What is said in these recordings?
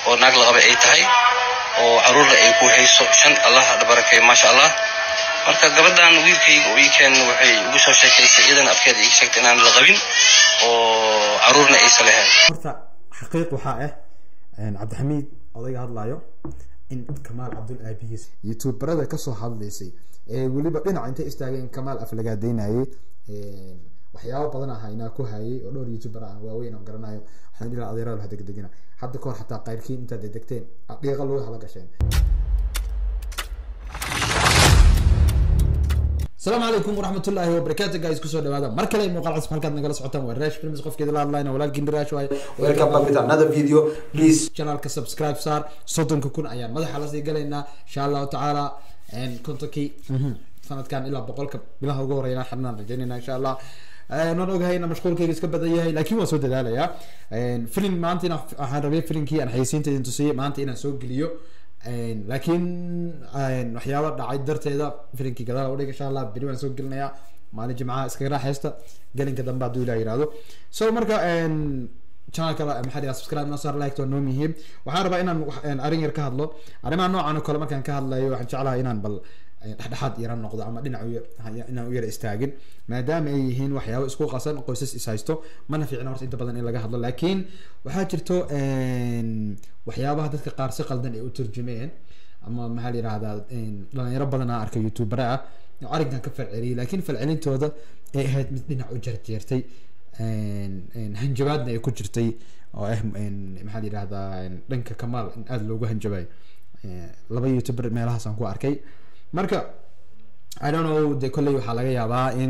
oo naag laqaba ay tahay oo caruurna ay ku hayso shan allaha barakeeyo maasha allah marka gabadhan wiilkayga oo ii keen waxay igu soo sheekaysay iyadan afkeeda ii sheegtay inaan la qabin oo caruurna aysa lahayn horta xaqiiq waxaa ah cabdixamiid odayga hadlayo in kamaal cabdul aabihiis youtuberada kasoo hadlaysay ee weliba dhinaca intay istaageen kamaal aflagaadeynayay waxyaabo badan ah inaa ku hayay oo dhowr youtuber ah waaweyn aan garanayo waxaan ilaa adeerada ha degdegina hadda kahor xataa qayrkiin intaad degdegteen dhiiqa loo hala gasheen السلام عليكم ورحمة الله وبركاته جايز كسر هذا مركلة مقال عصب حلقة نقل صوتهم ورش فيلمز قف كده لا لاين ولكن دراش واي ويلكم باك with another video please channel كسبسكرايب صار صوتهم كون أيام ماذا حلا زي قالنا إن شاء الله تعالى إن كنت كي سنة كان إلا بقولك بلا هو رينا حنا رجعنا إن شاء الله نون ogahayna mashquulkayga iska badan yahay laakiin waan soo dadaalayaa filim maanta inaan waxaan rabay filimkii aan xayeysiinta idin tusiyey maanta inaan soo geliyo laakiin waxyaaba dhacay darteeda filinkii gadaal udhig insha allah beri waan soo gelinayaa maalin jimcaha iskaga raaxaysta gelinka dambe hadduu ilah yihahdo so marka channelka maxaa dhigaa subscribe noo saar like waa noo muhiim waxaan rabaa inaan arrin yar ka hadlo arrimaha noocan oo kale markaan ka hadlayo waxaan jeclahay inaan bal dhexdhexaad yara noqdo ama dhinac inaan u yara istaagin maadaama ay yihiin waxyaabo isku qasan qoysas is haysto mana fiicna horta inta badan in laga hadlo laakiin waxaa jirto waxyaabaha dadka qaar si qaldan ay u turjumeen ama maxaa la yihahdaa dhalinyaro badan aan arkay youtubera ah oo arrinkan ka falceliyay laakiin falcelintooda ay ahayd mid dhinac u jarjeertay hanjabaadna ay ku jirtay oo ah maxaa la yihahdaa dhanka kamaal in aada loogu hanjabay laba youtuber meelahaas aan ku arkay marka i don't know de kolley waxaa laga yaabaa in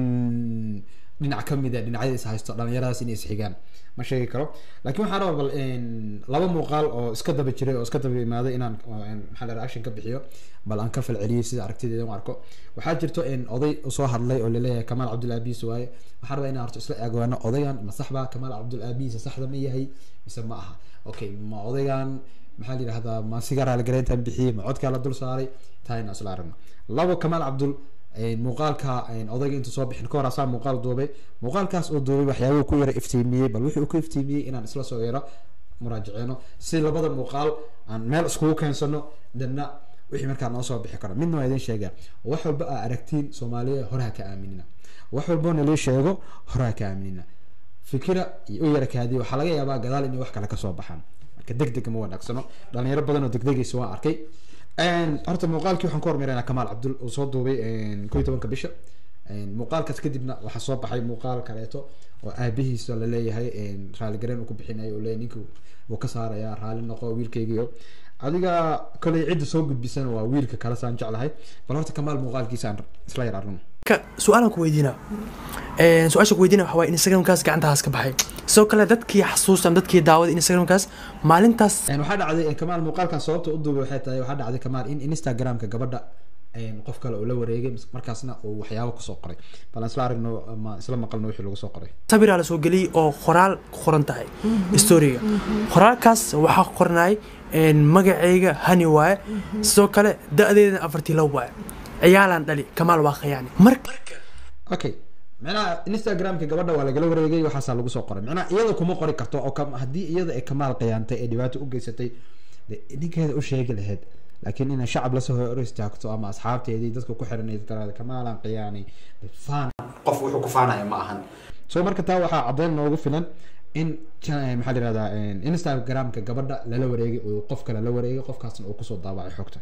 dhinac kamid a dhinacyada is haysto dhalinyaradaas inay isxigaan ma sheegi karo laakiin waxaan rabaa bal laba muuqaal oo iska daba jiray oo iska daba imaaday inaan maxaa la reaction ka bixiyo bal aan ka falceliyey sida aragtideeda u arko waxaa jirto oday soo hadlay oo laleeyahay kamaal cabdul aabiis waaye waxaan rabaa inaan horto isla eegoano odaygan ma sax baa kamaal cabdul aabiis saxda ma yahay mise ma aha okay ma odaygan maxaa la yihahdaa ma siga raaligareyntan bixiyey ma codkaa la dul saaray taa inaan isla aragno labo kamaal cabdul muuqaalka odayga intuu soo bixin ka hor asaa muuqaal duubay muuqaalkaas uu duubay waxyaabuu ku yara iftiimiyey bal wuxuu ku iftiimiyey inaan isla soo yaro muraajaceyno si labada muuqaal aan meel iskugu keensano dadna wixii markaa noo soo bixi karo midna waa idin sheegaa wax walba aa aragtiin soomaaliya horaha ka aaminina wax walbo nalii sheego horaha ka aaminina fikira iyo u yara kaadiya waxaa laga yaabaa gadaal inay wax kale kasoo baxaan marka deg deg ma wanaagsano dhalinyaro badan oo degdegaysa waan arkay horta muuqaalkii waxaan ku hormarinaa kamaal cabdul uu soo duubay ko iyo tobanka bisha muuqaalkaas kadibna waxaa soo baxay muuqaal kaleeto oo aabihiisa laleeyahay raaligareen uu ku bixinayo uu leeyahy ninka wuu ka saarayaa raali noqo wiilkaygiio adiga koley cidda soo gudbisana waa wiilka kale saan jeclahay bal horta kamaal muuqaalkiisa aan isla yar arno su-aalaan ku weydiina su-aasha ku weydiina waxaa waye instagramkaas gacantahaas ka baxay sidoo kale dadkii xasuusan dadkii daawada instagramkaas maalintaas waxaa dhacday kamaal muuqaalkan sababta u duubay waxay tahay waxaa dhacday kamaal in instagramka gabadha qof kale uu la wareegay markaasna uu waxyaabo kusoo qoray bal aan isla aragno ama isla maqalno wixii lagu soo qoray sabiraa lasoo geliyey oo qoraal ku qoran tahay storiga qoraalkaas waxaa qoranay magacayga hani waaye sidoo kale da-deedana afartii low waaye ciyaalaan dhali kamaal waa khayaani marka okay micnaha instagramka gabadha waa lagala wareegay waxaasaa lagu soo qoray micnaha iyada kuma qori karto oo haddii iyada ay kamaal khiyaantay ee dhibaato u geysatay ninkeeda u sheegi lahayd laakiin inay shacab lasoo hor istaagto ama asxaabteedii dadka ku xiranay tiraada kamaalan khiyaanay faan qof wuxuu ku faanaya ma ahan so marka taa waxaa caddeyn noogu filan in maxaa la yihahdaa instagramka gabadha lala wareegay uu qof kale la wareegay qofkaasna uu kusoo daabacay xogta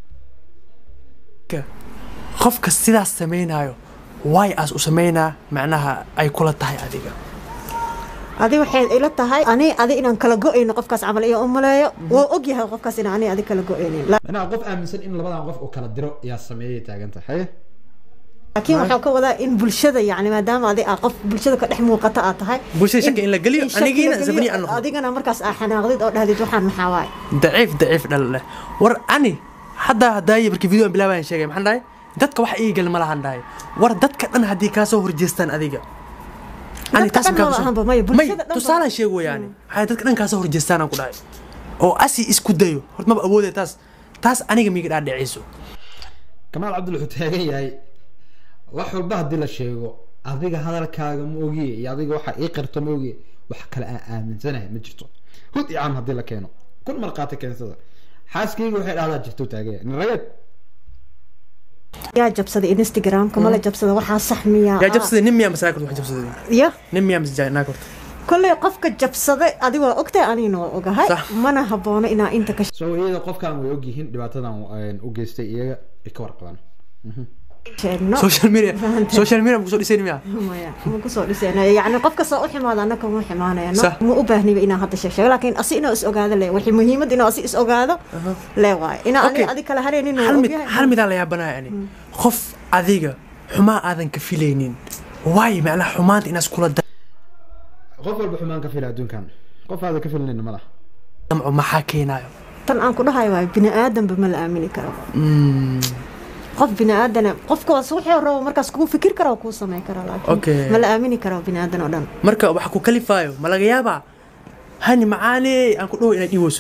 qofka sidaas samaynayo way aas u samaynaa macnaha ay kula tahay adiga adi waxay ila tahay ani adi inaan kala go-ayno qofkaas camal iyo u maleeyo waa og yahay qofkaas in ani adi kala go-aynin micnaha qof aaminsan in labadan qof uu kala diro yaa sameeyay taaganta haye laakiin waxaa ka wadaa in bulshada yani maadaama adi aa qof bulshada ka dhex muuqata aad tahay bulshada shaki in la geliyo in shaki la anigiina geliyo, zabni aan noqdo adigana markaas aa xanaaqdid oo dhahdid waxaan maxaa waaye daciif daciif dhal leh war ani haddaa hadaaye markii video aan bilaabayan sheegay maxaan dhahay dadka wax ii gal ma lahan dhahay war dadka dhan haddii kaa soo horjeestaan adiga Ani Dadka taas dhan makaa maba kusoo- ahanba, maya, may bulshada dhan ba- tusaalaan sheego yaani waxay dadka dhan kaa soo horjeestaan aan ku dhahay oo asi isku dayo horta maba awoodaya taas taas aniga miiga dhaadhicayso kamaal cabdul wuxuu taagan yahay wax walba haddii la sheego adiga hadalkaaga ma ogiye iyo adiga waxa ii qirto ma ogiye wax kale aan aaminsanahay ma jirto hud iyo cam haddii la keeno kun marqaati keensada xaaskayga waxay dhahdaa jirto taagaya nin rageed yaa jabsaday instagramka mala jabsada waxaa sax miyaa yaa jabsaday nin miyaa masaa korta wax jabsaday ya nin miyaa mas naa korta kolley qofka jabsaday adi waa ogtahay anigana waa ogahay Sax. mana haboono inaa inta ka so iyada qofkan way ogyihiin dhibaatadan een, u geystay iyaga ay ka warqabaan sheegno social media social media mukusoo dhisayn miyaa maya ma kusoo dhisayna yani qof kastoo u ximaada annaka ma ximaanayno Sax. ma u baahniba inaan hadda sheeg sheego laakiin asi inuu is ogaado le waxay muhiimad inuu asi is ogaado le waayo inaa Okay. adi adi kala haraynin hal mid hal midaan la yaabanaya ani qof adiga xumaa aadan ka filaynin waayo macnaha xumaanta inaas kula qof walba xumaan ka fila adduunkan qof aada ka filanayna ma laha damco maxaa keenayo tan aan ku dhahayo waayo bini aadanba ma la aamini karo qof bini aadana qofkaas wuxuu rabo markaas kuu fikir kara oo kuu samayn kara Okay. laakiin ma la aamini karo bini aadan oo dhan marka waxa ku kalifaayo ma laga yaabaa hani macaane aan ku dhawo inaad dhiweyso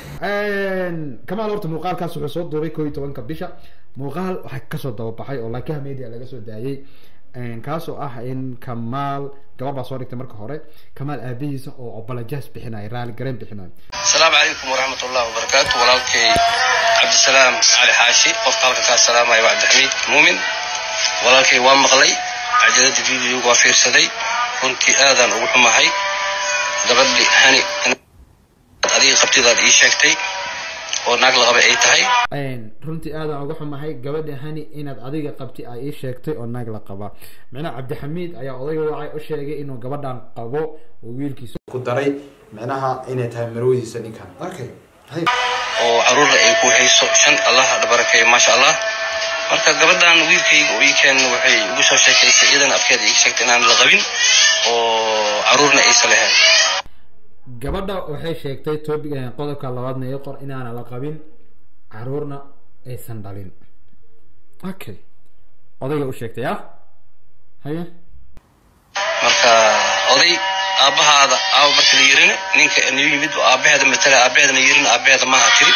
kamaal horta muuqaalkaas wuxuu soo duubay koo iyo tobanka bisha muuqaal waxaa kasoo dababaxay oo laakiha media laga soo daayay kaasoo ah in kamaal gabar baa soo dhigtay marka hore kamaal aabihiisa oo obalajaas bixinaya raali gareen bixinaya asalaamu calaykum waraxmat ullahi wabarakaatu walaalkay cabdisalaam cali xaashi qofka halka kaa salaamaya waa cabdixamiid muumin walaalkay waa maqlay cajalada videoga waa fiirsaday runtii aadaan ugu xumahay gabadhi hani adiga qabtidaad ii sheegtay oo naag la qabay ay tahay runtii aadaan uga xumahay gabadha hani inaad adiga qabti ay ii sheegtay oo naag la qaba micnaha cabdixamiid ayaa odayga wacay u sheegay inuu gabadhan qabo oo wiilkiisa ku daray micnaha inay tahay marwadiisa ninkan okay oo caruurna ay ku hayso shan allah ha barakeeyo maasha allah marka gabadhan wiilkayga oo ii keen waxay igu soo sheekaysay iyadana afkeeda iga sheegtay inaan la qabin oo caruurna aysan lahayn gabadha waxay sheegtay topic qodobka labaadna iyo qor inaana la qabin caruurna aysan dhalin okay odayga u sheegtay ah haye marka oday aabbahaada aawa marka la yirin ninka niu yimid oo aabbaheeda matala aabbaheedana yirin aabbaheeda maaha tiri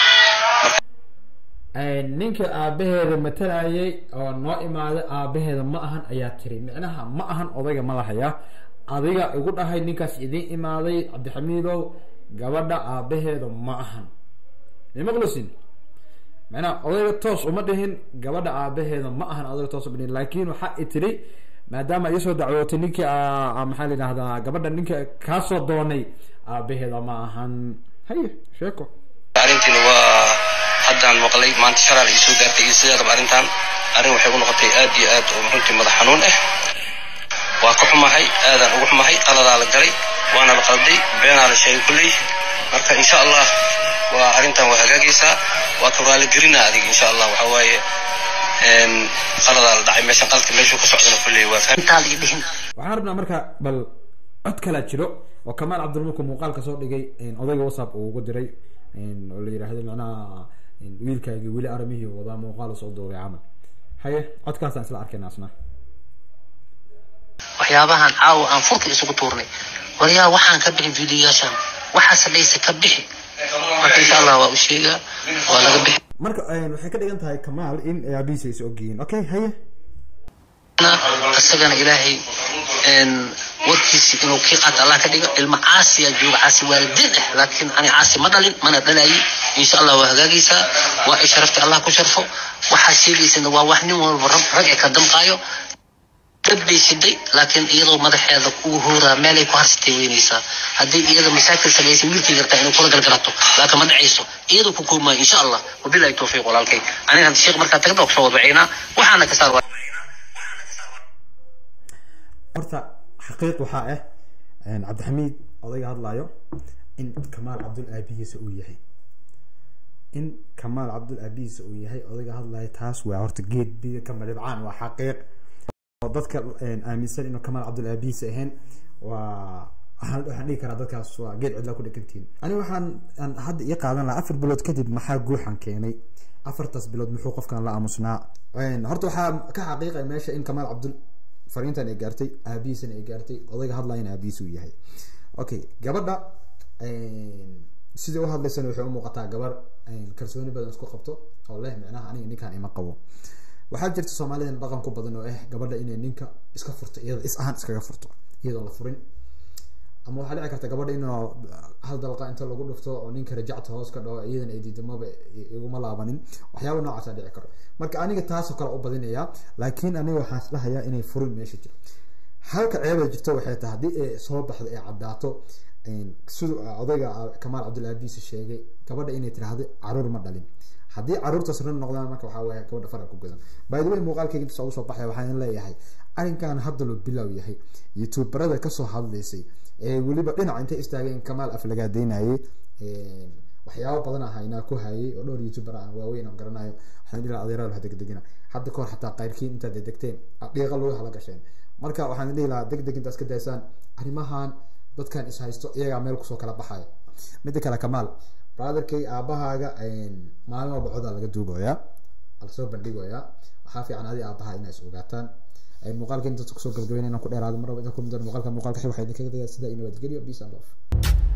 ninka aabaheeda matalayay oo noo imaaday aabaheeda ma ahan ayaa tiri micnaha ma ahan odayga ma lahaya adiga igu dhahay ninkaas idiin imaaday cabdixamiidow gabadha aabaheeda ma ahan mimaqlusin micnaha odayga toos uma dhihin gabadha aabaheeda ma ahan odayga toos uma dhihin laakiin waxa i tiri maadaama iisoo dacwootay ninkii aa- maxaa la yidhahdaa gabadha ninka kaasoo doonay aabaheeda ma ahan haye sheeko arrintiina waa haddaan maqlay maanta shalaal ii soo gaartay iyo sideedaba arrintan arrin waxay u noqotay aad iyo aad oo runtii madax xanuun ah waa ka xumahay aadaan ugu xumahay qaladaa la galay waana la qalday beenaa la sheegay kulley marka insha allah waa arrintan waa hagaagaysaa waa ka raaligelinaa adiga insha allah waxaa waaye een, qaladaa la dhacay meeshan qaladka meeshuu ka socdana kulley waa fahmi waxaan rabnaa marka bal cod kalaa jiro oo kamaal cabdilmulku muuqaalka soo dhigay odayga whatsapp uu ugu diray oo la yidhaahdo macnaha wiilkaagi weli aramihii wadaa muuqaal soo duubay camal haye codkaasaan isla arkayna asna waxyaabahan caawa aan furka isugu tuurnay waryaa waxaan ka bixin fiidiyoyaashan waxaase dhaysa ka bixi marka insha allah waa u sheegaa waa laga bixi marka waxay ka dhigan tahay kamaal in aabihiisa is ogyihiin okay haye isagana ilaahay een, warkiisi inuu kii qaata allah ka dhigo ilma caasiya jooga caasi waalidiin ah laakiin ani caasi ma dhalin mana dhalayi insha allah waa hagaagaysaa waa ay sharafta allah ku sharfo waxaa sheegaysana waa wax nin walba rab rag ee ka damqaayo dad bay siday laakiin iyadoo madaxeeda ugu hooraa meelay ku harsatay weynaysaa haddii iyada masaakil samaysay wiilkay gartaa inay kula galgalato laakiin ma dhacayso iyadoo ku koomaayo insha allah wabilahi towfiiq walaalkay aniga hadda sheekh markaa tagda kusoo wadwacaynaa waxaana ka saar horta xaqiiq waxaa ah cabdixamiid odayga hadlayo in kamaal cabdul aabihiisa uu yahay in kamaal cabdul aabihiisa uu yahay odayga hadlayo taas waa horta geed biyo ka madhibcaan waa xaqiiq oo dadka aaminsan inuu kamaal cabdul aabihiisa ahayn waa waxaan waxaan dhihi karaa dadkaas waa geed cidlaa ku dhegantihin ani waxaan aan hadda ii qaadan lahaa afar bilood kadib maxaa guuxan keenay afartaas bilood muxuu qofkan la aamusnaa horta waxaa ka xaqiiqay meesha in kamaal cabdul fariintan ay gaartay aabihiisana ay gaartay odayga hadlayana aabihiisa uu yahay okay gabadha sidai u hadlaysana waxay u muuqataa gabar kalsooni badan isku qabto oo leh micnaha aniga ninkan ima qabo waxaa jirta soomaalida dhaqan ku badan oo ah gabadha inay ninka iska furto iyada is ahaan iskaga furto iyadoo la furin ama waxaa dhici karta gabadha inuu hal dalqa inta lagu dhufto oo ninka rajacta hoos ka dhaho iyadan ay diido maba iguma laabanin waxyaaba noocaasa dhici karo marka aniga taasoo kale u badinaya laakiin aniga waxaan isdhahayaa inay furin meesha jiro halka ceeba jirto waxay tahay haddii ay soo baxdo ay caddaato siduu odayga kamaal cabdilaabiisi sheegay gabadha inay tiraahdo caruur ma dhalin haddii caruurtaas run noqdaan marka waxaa weeye gabadha fara ku godan by the way muuqaalkayga intaas ugu soo baxaya waxaan leeyahay arrinkan hadda loo bilow yahay youtuberada kasoo hadlaysay ee weliba dhinac intay istaageen kamaal aflagaadeynayay waxyaabo badan ah inaa ku hayay oo dhowr youtuber ah waaweyn oo garanayo waxaan dhihi adeeraal ha degdegina hadda kahor xataa qayrkiin intaad degdegteen dhiiqa lagu hala gasheen marka waxaan dhihi lahaa degdeg intaas ka daysaan arrimahan dadkan is haysto iyagaa meel kusoo kala baxaya midda kale kamaal brotherkay aabahaaga maalin walba codaa laga duubayaa lasoo bandhigayaa waxaa fiican adi aabaha inay is ogaataan muuqaalka inta kusoo gabagabeyn inaan ku dheeraado mar walba inta kulmi doona muuqaalka muuqaalka waxaa idinkaga daya sida iyo nabadgelyo peace and love